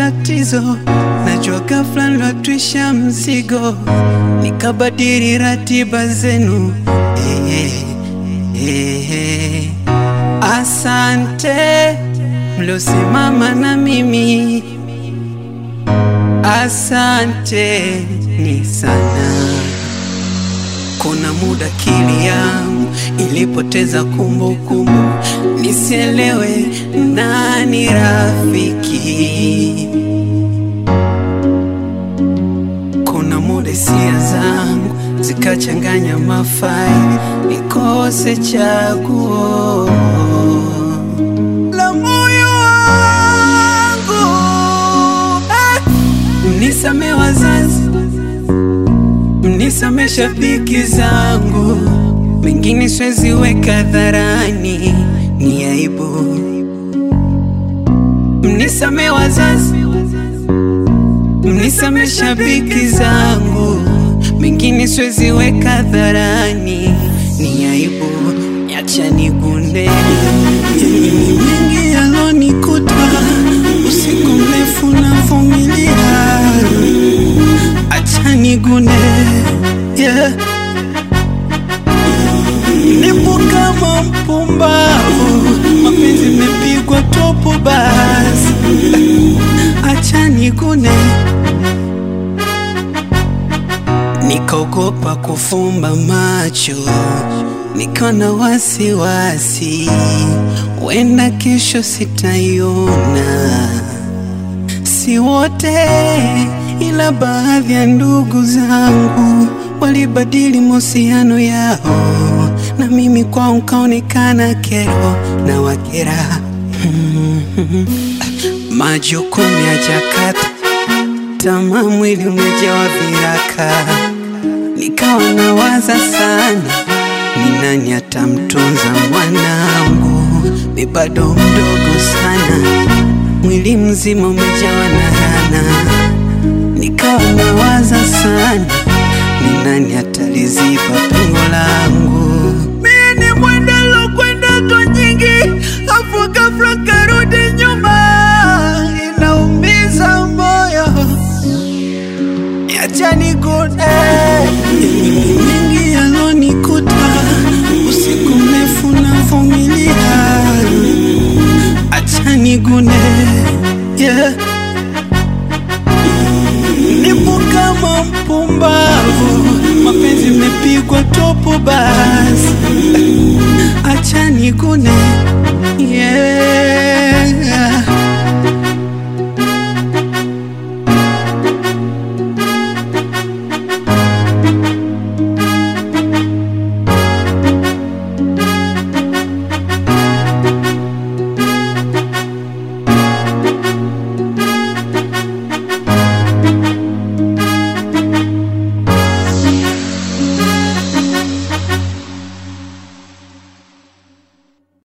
tatizo, najua ghafla nilotwisha mzigo, nikabadili ratiba zenu. Eh, eh, eh. Asante mliosimama na mimi, asante ni sana. Kuna muda akili yangu ilipoteza kumbukumbu, nisielewe nani rafiki. Kuna muda hisia zangu zikachanganya mafaili, nikose chaguo la moyo wangu. Ah! Mnisamee wazazi mnisame shabiki zangu, mengine siwezi weka hadharani, ni aibu. Mnisame wazazi, mnisame shabiki zangu, mengine siwezi weka hadharani, ni aibu. Acha nigunde mengi yalonikuta, usiku mrefu navumilia acha nigune yeah. Nipo kama mpumbavu, mapenzi mepigwa topo, basi acha nigune. Nikaogopa kufumba macho, nikawa wasiwasi, wenda kesho sitaiona si wote ila baadhi ya ndugu zangu walibadili mahusiano yao, na mimi kwao nkaonekana kero na wakera. Majukumu ya jakata tamaa, mwili umejawa viraka, nikawa nawaza sana, ni nani atamtunza mwanangu, mi bado mdogo sana mwili mzima umejawa na rana, nikawa nawaza sana, ni nani ataliziba pengo langu. Mimi ni mwenda lokwenda to nyingi, afu ghafla karudi nyuma, inaumiza moyo, acha nigune mengi yalonikuta, usiku mrefu navumilia acha nigune yeah. Nipo kama mpumbavu, mapenzi mepigwa topo, basi acha nigune yeah.